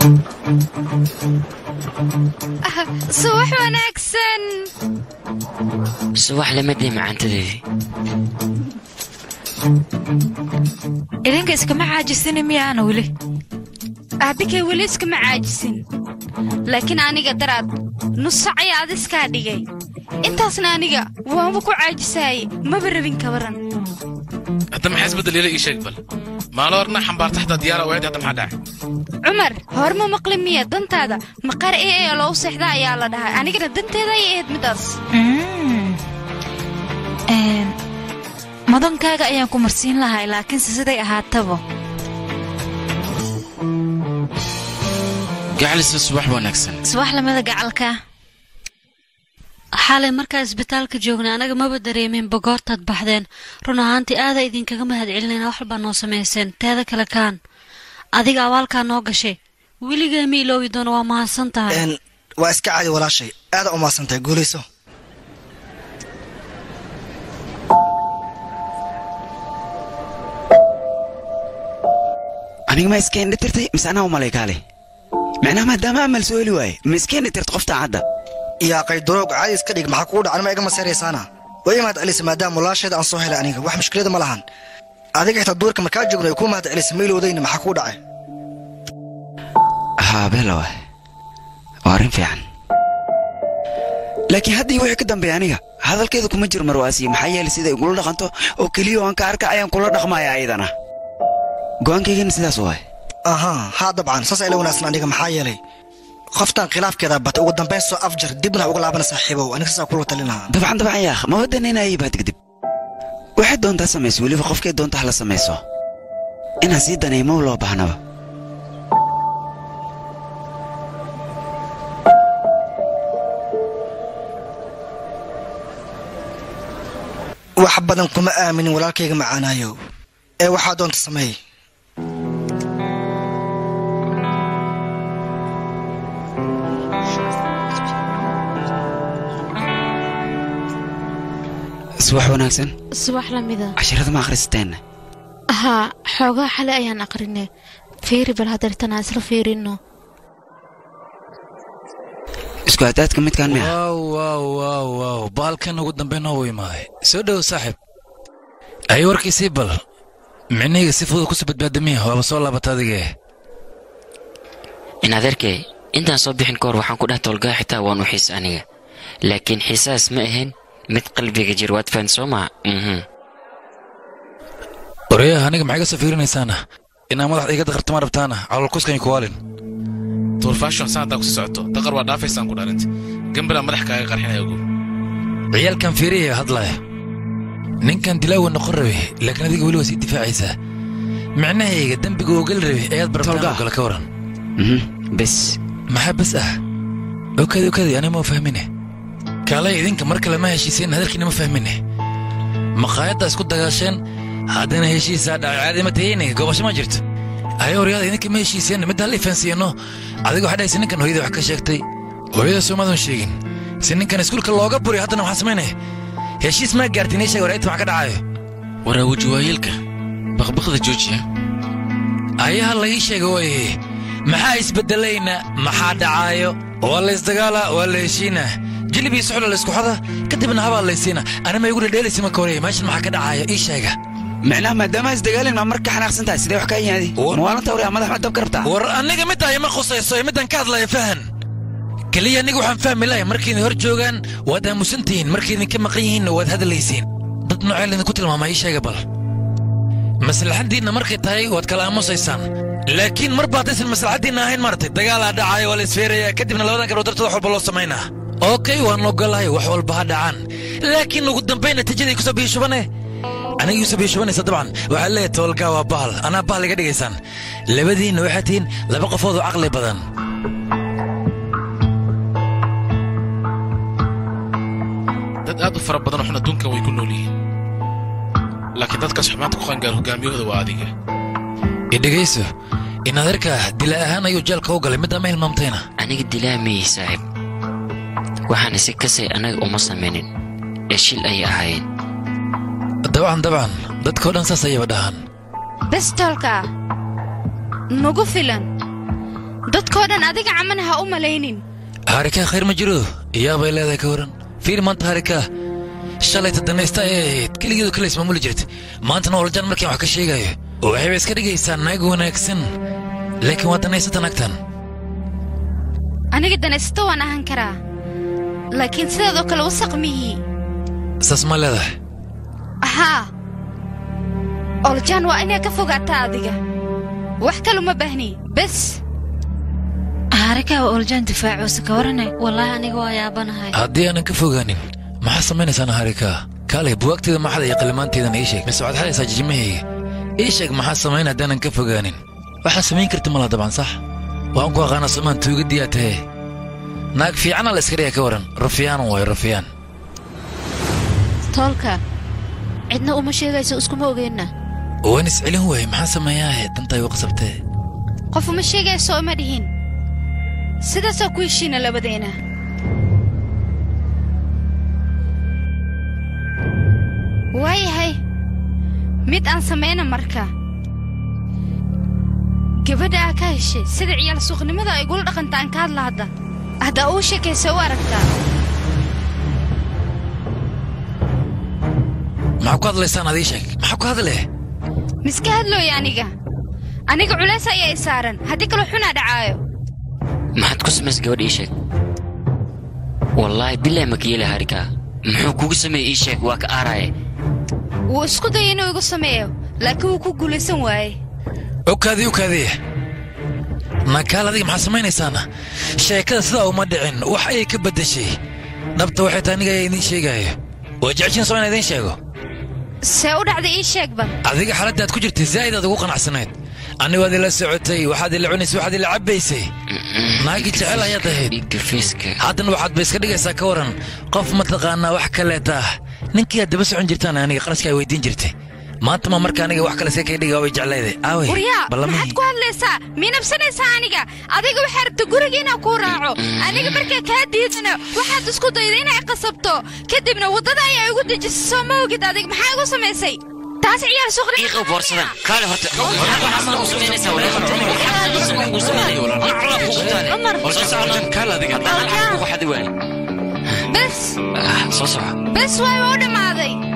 subax wanaagsan subax lamadii macaantadeedii idinka iskama caajisini miyaana weli aabikay weli iskama caajisin laakiin aniga daraad nus sac ayaa ad iskaa dhigay intaasna aniga waanba ku caajisaaye maba rabin kabaran hadda maxaa isbeddel ii sheeg bal maalo horna xambaarta xataa diyaara waayad hadda maxaa dhacay cumar hor ma maqli miya dantaada maqaar ee ee loo seexda ayaa la dhahay anigana danteeda ayay ahayd midaas madankaaga ayaan ku marsiin lahay laakiinse siday ahaataba gacalisa subax wanaagsan subax lamida gacalka xalay markaa isbitaalka joognay anaga maba dareemin bagoortaad baxdeen run ahaantii aadaa idinkaga mahad celinayna wax walbaa noo samayseen teeda kale kaan adiga abaalkaa noo gashay weligaa ma iloobi doono waa mahadsan tahay waa iska caadi walaashay aadaa u mahadsan tahay guulayso aniga ma iska indhitirtay mise anaa u malay kaale macnaha maadaama amal soo heli waaye ma iska indhitirta qofta cadda yaa qaydaroog caadi iska dhig maxaa kugu dhacan ma iga maseeraysaana way i mahad celisa maadaama walaasheeda aan soo helay aniga wax mushkilada ma lahan adiga xitaa duurka markaa joogno ay kuu mahad celisa ma ilowdayna maxaa kuu dhacay haa beelawa waa arrin fiican laakiin haddii wixii ka dambeeya aniga hadalkeeda kuma jiro marwaasiye maxaa yeelay siday igula dhaqanto oo keliya aan ka arka ayaan kula dhaqmaya ayadana go'aankaygana sidaas waay ahaa haa dabcan saas ayla wanaagsan aniga maxaa yeelay qoftan khilaafkeeda batay ugu dambayn soo afjar dibna uga laabana saaxiibow aniga saasaa kula talin lahaa dabcan dabcan yaakh ma wadanaynaayay baad kadib waxay doontaa samayso weliba qofkay doonta hala samayso inaan sii danay ma loo baahnaba wax badan kuma aaminin walaalkayga macaanaayow ee waxaa doonta sameey subax wanaagsan subax lamida casharada ma akhrisateen haa xoogaa xale ayaan aqrinay fiiri bal hadeertanaa isla fiirino isku hadaadka midkaan miya waaw waaw waaw waaw baalkan ugu dambe noo imaaday soo dhow saaxiib ay warkiisii bal micnihayga si fudud kusoo badbaadamiya waaba soo laabata adige in adeerkay intaan soo bixin ka hor waxaan ku dheh tolgaa xitaa waan u xiis aniga laakiin xiisaas ma ahayn mid qalbiga jir waad fahan soo maa mhm oreyaha aniga maxay ka soo fiirinaysaana inaa madaxda iga daqartama rabtaana calolkuskani kuwaalin tuurfaashon saan haddaa kusi socoto daqar waa dhaafaysaan ku dhalinta gambila madax kaaga qarxinaya ogow ciyaalkan fiiriyaya hadlaya ninkan dilaawa noqon rabe laakiin adiga weli waa sii difaacaysaa micnahayga dembiga ogal rabe ayaad barabtaan ogala ka waran bes maxaa bes ah okadi okadi aniga ma fahmine kaalay idinka mar kale ma heshiiseen hadalkiina ma fahmine maqaayadda isku dagaasheen haddana heshiisaa dhacay caadi ma tahayne gobasho ma jirto ayo horyaada idinka ma heshiiseen midda hal ifaansiiyano adiga waxaa dhahaysa ninkan hooyada wax ka sheegtay hooyada soomaadan sheegin si ninkan iskuulka looga buriyo haddana maxaa samaynaya heshiis maa gaartin ii sheeg war inta wax ka dhacayo waraa weji waayeelka baqbaqda joojiya ayaha la ii sheega waye maxaa isbeddelayna maxaa dhacaayo waa la isdagaala waa la heshiina jilib iyo suxula la isku xoda kadibna habaa laysiina anima igu dhedheelaysa marka hore meeshan maxaa ka dhacaayo ii sheega micnaha maadaama isdagaalin maa marka xanaaqsan tahay sidee wax kaa yimaadi mawaalanta hore madax ma dab ka rabtaa war aniga middaa ima khusayso middan ka hadlaya fahan keliya aniga waxaan fahmi lahay markiidin hor joogaan waad aamusan tihiin markiidinka maqan yihiinna waad hadlaysiin dad noocee laydinku tilmaamaa ii sheega bal maslaxaddiinna markay tahay waad kala aamusaysaan laakiin mar ba haddaysan maslaxaddiinna ahayn maaragtay dagaalaa dhacaayo waa la isfeerayaa kadibna labadan gabdhood dartood wax walba loo samaynaa okey waan ogolahay wax walba ha dhacaan laakiin ugu dambayn natiijaday kusoo biyashubane aniga iusoo biyashubanaysa dabcan waxaad leeyahay toolgaa waa bahal anaa bahal iga dhigaysaan labadiinna waxaad tihiin laba qofood oo caqli badan dad aad u fara badan oo xun adduunkan way ku nool yihiin laakiin dadkaas xumaanta ku qangaar hogaamiyahooda waa adiga idhegayso in adeerka dila ahaan ayuu jeelka u galay middaa ma hilmaamtayna aniga dilaamayey saaxiib waxaana si kasay annaga uma samaynin ee shil ayay ahaayeen dabcan dabcan dadkao dhan saas ayaba dhahaan bestolka nagu filan dadkoo dhan adiga caman ha u malaynin harikaa khayr ma jiro iyaabay leedahay ka waran fiir maanta harikaa shalayta danaysta ay ahayd keligeedu kale ismaamuli jirta maantana ooljan markaan wax ka sheegayo waxayba iska dhigaysaa naag wanaagsan laakiin waa danaysata naagtan aniga danaysato waan ahan karaa laakiin sideedoo kale wasaq mihii saas ma leedahay haa oljaan waa inaa ka fogaataa adiga wax kale uma baahni bes haarikaa waa oljaan difaacoose ka warane wallaahi aniga waa yaabanahay haddii aanan ka fogaanin maxaa samaynaysaana harikaa kaalay buwaagteeda maxada iyo qalimaanteedana ii sheeg mise waxaad xadaysaa jijimahayga ii sheeg maxaa samayn haddaanan ka fogaanin waxaa samayn karta mala dabcan sax waan ku aqaanaa somaan tuugadiyaa tahe naag fiicana la iska dhiga ka waran rufyaan waayo rufyaan toolka cidna uma sheegayso iskuma ogeenna waan iscelin waaye maxaa sameeyaahe dantaa igu qasabtee qof uma sheegayso uma dhihin sidaasaa ku heshiina labadeena waayahay mid aan samayna marka gabadha aa ka heshay sida ciyaal suuqnimada ay igula dhaqanta aan ka hadla hadda haddaa uu sheekaysa u aragtaa maxaa ku hadlaysaan adii sheeg maxaa ku hadlee miska hadlooya aniga aniga culays ayaa i saaran haddii kaloo xunaa dhacaayo maxaad ku samays gabadh ii sheeg wallaahi bilaahi makiyeela harikaa muxuu kugu sameeyey ii sheeg waa ka aaraaye wuu isku dayay inuu igu sameeyo laakiin wuu ku guulaysan waaye okaadii okaadii nakaal adiga maxaa samaynaysaana sheekada sidaa uma dhicin wax ayay ka beddeshay dhabta waxay tahay aniga ayaa idiin sheegaayo waa jeceshiin soo inaan idiin sheego see u dhacday ii sheeg bal adiga xaaladdaad ku jirtay zaa'id aad ugu qanacsanayd anigu waad ila socotay waxaad ila cunaysay waxaad ila cabbaysay naagii jecel ayaad ahayd dhiigga fiiska haddana waxaad ba iska dhigaysaa ka waran qof mataqaanaa wax kaleeta ah ninkii aad daba socon jirtaan aniga qarashka ay weydiin jirtay maanta ma marka aniga wax kale see kay dhiga way jeclayday aawey waryaa maxaad ballamihii ku hadlaysaa miinabsanaysaa aniga adiga waxaa rabta guriga inaan kuu raaco aniga markaa kaa diidana waxaad isku dayda inay qasabto kadibna waddada ayaa igu dejisay soo ma ogid adiga maxaa igu samaysay taas ciyaar suuqnimo iiqow boorsadan kaale horta waxaad u samaynaysaa walaal u samaynay macla kugu taale soo socon kaale adiga haddaan xaq kugu xadi waayo bes soo soco bes waay waa u dhammaaday